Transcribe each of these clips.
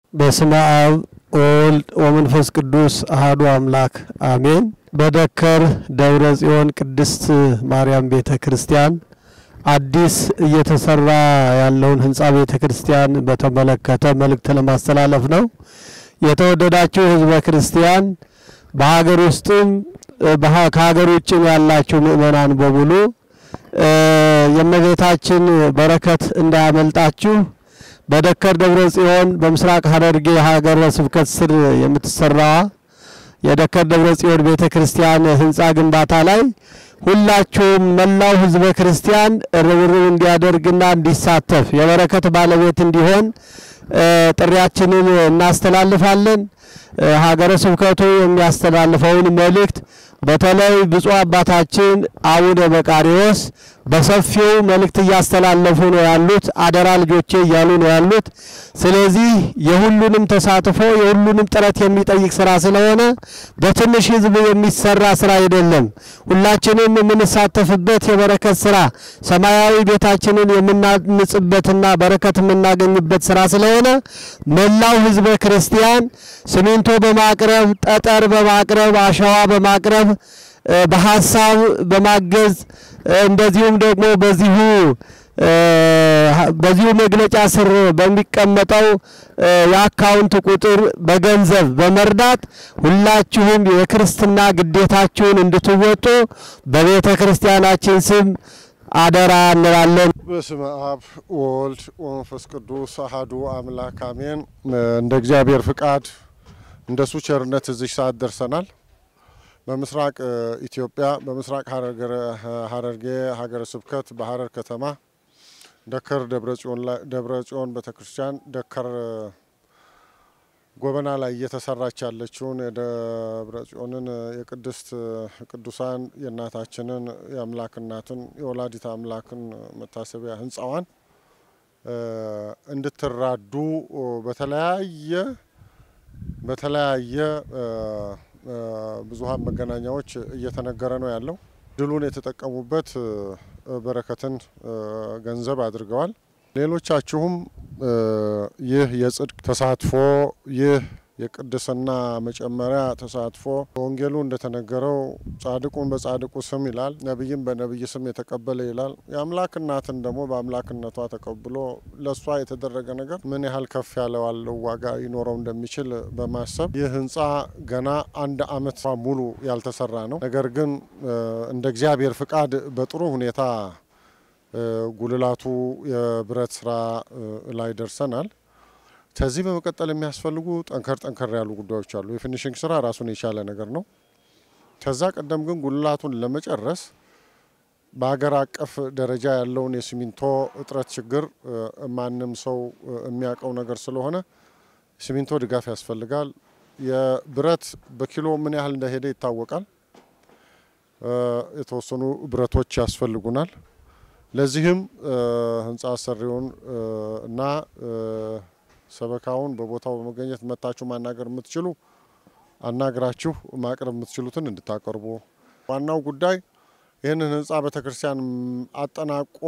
በስመ አብ ወወልድ ወመንፈስ ቅዱስ አህዱ አምላክ አሜን። በደከር ደብረ ጽዮን ቅድስት ማርያም ቤተ ክርስቲያን አዲስ እየተሰራ ያለውን ህንፃ ቤተ ክርስቲያን በተመለከተ መልእክት ለማስተላለፍ ነው። የተወደዳችሁ ህዝበ ክርስቲያን በሀገር ውስጥም ከሀገር ውጭም ያላችሁ ምእመናን በሙሉ የእመቤታችን በረከት እንዳያመልጣችሁ በደከር ደብረ ጽዮን በምስራቅ ሐረርጌ ሀገረ ስብከት ስር የምትሰራዋ የደከር ደብረ ጽዮን ቤተ ክርስቲያን ህንፃ ግንባታ ላይ ሁላችሁም መላው ህዝበ ክርስቲያን ርብርብ እንዲያደርግና እንዲሳተፍ የበረከት ባለቤት እንዲሆን ጥሪያችንን እናስተላልፋለን። ሀገረ ስብከቱ የሚያስተላልፈውን መልእክት በተለይ ብፁዕ አባታችን አቡነ መቃሪዎስ በሰፊው መልእክት እያስተላለፉ ነው ያሉት። አደራ ልጆቼ እያሉ ነው ያሉት። ስለዚህ የሁሉንም ተሳትፎ የሁሉንም ጥረት የሚጠይቅ ስራ ስለሆነ በትንሽ ህዝብ የሚሰራ ስራ አይደለም። ሁላችንም የምንሳተፍበት የበረከት ስራ ሰማያዊ ቤታችንን የምናንጽበትና በረከት የምናገኝበት ስራ ስለሆነ መላው ህዝበ ክርስቲያን ሲሚንቶ በማቅረብ ጠጠር በማቅረብ አሸዋ በማቅረብ በሀሳብ በማገዝ እንደዚሁም ደግሞ በዚሁ በዚሁ መግለጫ ስር በሚቀመጠው የአካውንት ቁጥር በገንዘብ በመርዳት ሁላችሁም የክርስትና ግዴታችሁን እንድትወጡ በቤተ ክርስቲያናችን ስም አደራ እንላለን። በስመ አብ ወወልድ ወመንፈስ ቅዱስ አሐዱ አምላክ አሜን። እንደ እግዚአብሔር ፍቃድ እንደሱ ቸርነት እዚህ ሰዓት ደርሰናል። በምስራቅ ኢትዮጵያ በምስራቅ ሐረርጌ ሀገረ ስብከት በሐረር ከተማ ደከር ደብረ ጽዮን ቤተ ክርስቲያን ደከር ጎበና ላይ እየተሰራች ያለችውን የደብረ ጽዮንን የቅድስት ቅዱሳን የእናታችንን የአምላክ እናትን የወላዲት አምላክን መታሰቢያ ህንፃዋን እንድትራዱ በተለያየ በተለያየ ብዙሀን መገናኛዎች እየተነገረ ነው ያለው። ድሉን የተጠቀሙበት በረከትን ገንዘብ አድርገዋል። ሌሎቻችሁም ይህ የጽድቅ ተሳትፎ ይህ የቅድስና መጨመሪያ ተሳትፎ በወንጌሉ እንደተነገረው ጻድቁን በጻድቁ ስም ይላል፣ ነቢይም በነቢይ ስም የተቀበለ ይላል። የአምላክ እናትን ደግሞ በአምላክነቷ ተቀብሎ ለእሷ የተደረገ ነገር ምን ያህል ከፍ ያለ ዋለው ዋጋ ይኖረው እንደሚችል በማሰብ ይህ ህንፃ ገና አንድ ዓመት ሙሉ ያልተሰራ ነው። ነገር ግን እንደ እግዚአብሔር ፍቃድ በጥሩ ሁኔታ ጉልላቱ የብረት ስራ ላይ ደርሰናል። ከዚህ በመቀጠል የሚያስፈልጉ ጠንከር ጠንከር ያሉ ጉዳዮች አሉ። የፊኒሽንግ ስራ ራሱን የቻለ ነገር ነው። ከዛ ቀደም ግን ጉልላቱን ለመጨረስ በሀገር አቀፍ ደረጃ ያለውን የሲሚንቶ እጥረት ችግር ማንም ሰው የሚያውቀው ነገር ስለሆነ ሲሚንቶ ድጋፍ ያስፈልጋል። የብረት በኪሎ ምን ያህል እንደሄደ ይታወቃል። የተወሰኑ ብረቶች ያስፈልጉናል። ለዚህም ህንፃ አሰሪውን እና ሰበካውን በቦታው በመገኘት መታችሁ ማናገር የምትችሉ አናግራችሁ ማቅረብ የምትችሉትን እንድታቀርቡ። ዋናው ጉዳይ ይህንን ህንፃ ቤተክርስቲያን አጠናቆ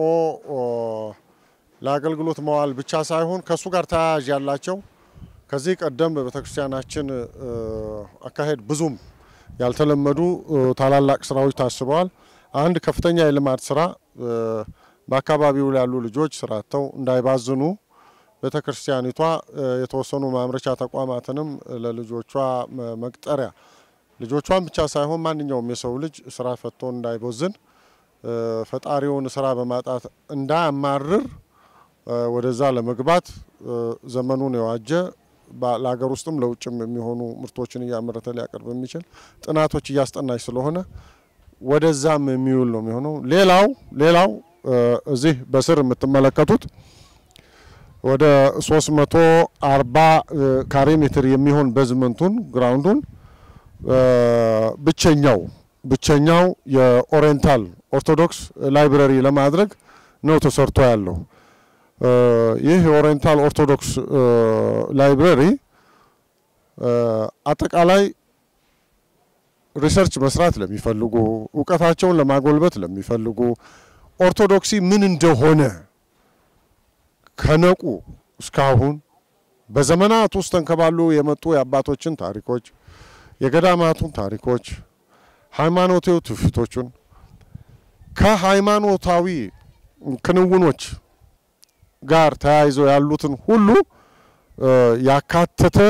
ለአገልግሎት መዋል ብቻ ሳይሆን ከእሱ ጋር ተያያዥ ያላቸው ከዚህ ቀደም በቤተክርስቲያናችን አካሄድ ብዙም ያልተለመዱ ታላላቅ ስራዎች ታስበዋል። አንድ ከፍተኛ የልማት ስራ በአካባቢው ያሉ ልጆች ስራ አጥተው እንዳይባዝኑ ቤተ ክርስቲያኒቷ የተወሰኑ ማምረቻ ተቋማትንም ለልጆቿ መቅጠሪያ ልጆቿን ብቻ ሳይሆን ማንኛውም የሰው ልጅ ስራ ፈቶ እንዳይቦዝን ፈጣሪውን ስራ በማጣት እንዳያማርር ወደዛ ለመግባት ዘመኑን የዋጀ ለሀገር ውስጥም ለውጭም የሚሆኑ ምርቶችን እያመረተ ሊያቀርብ የሚችል ጥናቶች እያስጠናች ስለሆነ ወደዛም የሚውል ነው የሚሆነው። ሌላው ሌላው እዚህ በስር የምትመለከቱት ወደ 340 ካሬ ሜትር የሚሆን ቤዝመንቱን ግራውንዱን ብቸኛው ብቸኛው የኦሪየንታል ኦርቶዶክስ ላይብረሪ ለማድረግ ነው ተሰርቶ ያለው። ይህ የኦሪየንታል ኦርቶዶክስ ላይብረሪ አጠቃላይ ሪሰርች መስራት ለሚፈልጉ እውቀታቸውን ለማጎልበት ለሚፈልጉ ኦርቶዶክሲ ምን እንደሆነ ከነቁ እስካሁን በዘመናት ውስጥ ተንከባሉ የመጡ የአባቶችን ታሪኮች፣ የገዳማቱን ታሪኮች፣ ሃይማኖታዊ ትውፊቶቹን ከሃይማኖታዊ ክንውኖች ጋር ተያይዘው ያሉትን ሁሉ ያካተተ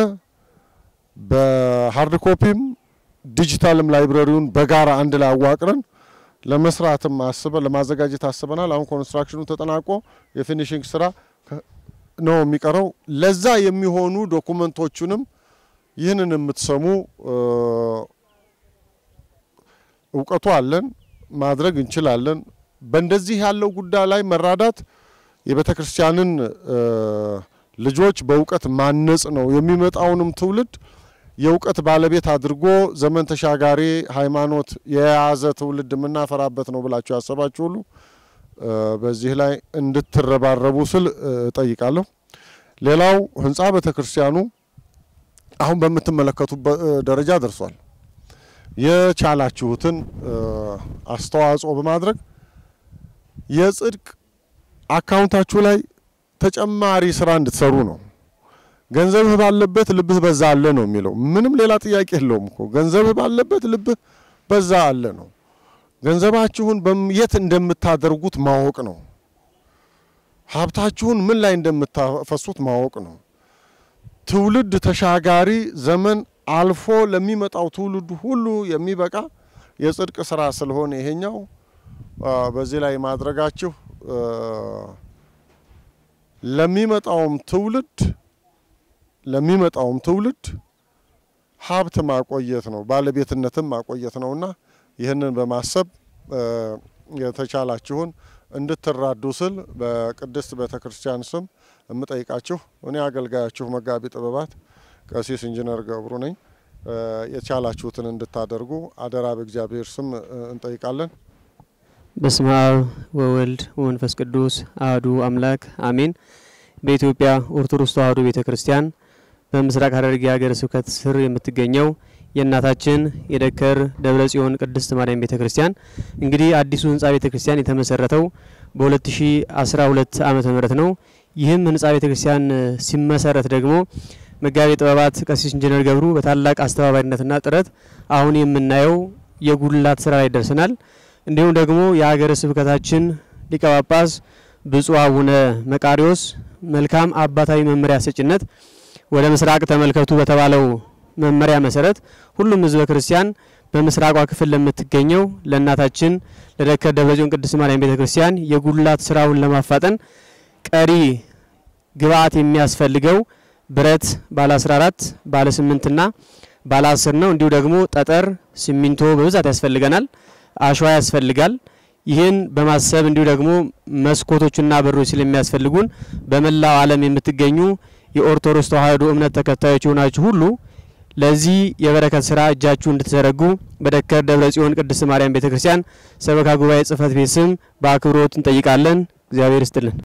በሀርድ ኮፒም ዲጂታልም ላይብረሪውን በጋራ አንድ ላይ አዋቅረን ለመስራትም አስበን ለማዘጋጀት አስበናል። አሁን ኮንስትራክሽኑ ተጠናቆ የፊኒሽንግ ስራ ነው የሚቀረው። ለዛ የሚሆኑ ዶኩመንቶቹንም ይህንን የምትሰሙ እውቀቱ አለን፣ ማድረግ እንችላለን። በእንደዚህ ያለው ጉዳይ ላይ መራዳት የቤተ ክርስቲያንን ልጆች በእውቀት ማነጽ ነው። የሚመጣውንም ትውልድ የእውቀት ባለቤት አድርጎ ዘመን ተሻጋሪ ሃይማኖት የያዘ ትውልድ የምናፈራበት ነው ብላችሁ ያሰባችሁ ሁሉ በዚህ ላይ እንድትረባረቡ ስል እጠይቃለሁ። ሌላው ህንፃ ቤተ ክርስቲያኑ አሁን በምትመለከቱበት ደረጃ ደርሷል። የቻላችሁትን አስተዋጽኦ በማድረግ የጽድቅ አካውንታችሁ ላይ ተጨማሪ ስራ እንድትሰሩ ነው። ገንዘብህ ባለበት ልብህ በዛ አለ ነው የሚለው። ምንም ሌላ ጥያቄ የለውም እኮ ገንዘብህ ባለበት ልብህ በዛ አለ ነው። ገንዘባችሁን የት እንደምታደርጉት ማወቅ ነው። ሀብታችሁን ምን ላይ እንደምታፈሱት ማወቅ ነው። ትውልድ ተሻጋሪ ዘመን አልፎ ለሚመጣው ትውልድ ሁሉ የሚበቃ የጽድቅ ስራ ስለሆነ ይሄኛው በዚህ ላይ ማድረጋችሁ ለሚመጣውም ትውልድ ለሚመጣውም ትውልድ ሀብት ማቆየት ነው፣ ባለቤትነትም ማቆየት ነውና ይህንን በማሰብ የተቻላችሁን እንድትራዱ ስል በቅድስት ቤተ ክርስቲያን ስም የምጠይቃችሁ እኔ አገልጋያችሁ መጋቢ ጥበባት ቀሲስ ኢንጂነር ገብሩ ነኝ። የቻላችሁትን እንድታደርጉ አደራ በእግዚአብሔር ስም እንጠይቃለን። በስመ አብ ወወልድ ወመንፈስ ቅዱስ አህዱ አምላክ አሜን። በኢትዮጵያ ኦርቶዶክስ ተዋሕዶ ቤተ ክርስቲያን በምስራቅ ሐረርጌ ሀገረ ስብከት ስር የምትገኘው የእናታችን የደከር ደብረ ጽዮን ቅድስት ማርያም ቤተ ክርስቲያን እንግዲህ አዲሱ ህንጻ ቤተ ክርስቲያን የተመሰረተው በ2012 ዓመተ ምህረት ነው። ይህም ህንጻ ቤተ ክርስቲያን ሲመሰረት ደግሞ መጋቤ ጥበባት ቀሲስ ኢንጂነር ገብሩ በታላቅ አስተባባሪነትና ጥረት አሁን የምናየው የጉልላት ስራ ላይ ደርሰናል። እንዲሁም ደግሞ የሀገረ ስብከታችን ሊቀ ጳጳስ ብፁዕ አቡነ መቃሪዎስ መልካም አባታዊ መመሪያ ሰጭነት ወደ ምስራቅ ተመልከቱ በተባለው መመሪያ መሰረት ሁሉም ህዝበ ክርስቲያን በምስራቋ ክፍል ለምትገኘው ለእናታችን ለደከር ደብረጽዮን ቅድስት ማርያም ቤተ ክርስቲያን የጉልላት ስራውን ለማፋጠን ቀሪ ግብአት የሚያስፈልገው ብረት ባለ 14 ባለ 8 ና ባለ 10 ነው። እንዲሁ ደግሞ ጠጠር፣ ሲሚንቶ በብዛት ያስፈልገናል። አሸዋ ያስፈልጋል። ይህን በማሰብ እንዲሁ ደግሞ መስኮቶችና በሮች ስለሚያስፈልጉን በመላው ዓለም የምትገኙ የኦርቶዶክስ ተዋሕዶ እምነት ተከታዮች የሆናችሁ ሁሉ ለዚህ የበረከት ስራ እጃችሁ እንድትዘረጉ በደከር ደብረ ጽዮን ቅድስት ማርያም ቤተ ክርስቲያን ሰበካ ጉባኤ ጽሕፈት ቤት ስም በአክብሮት እንጠይቃለን። እግዚአብሔር ይስጥልን።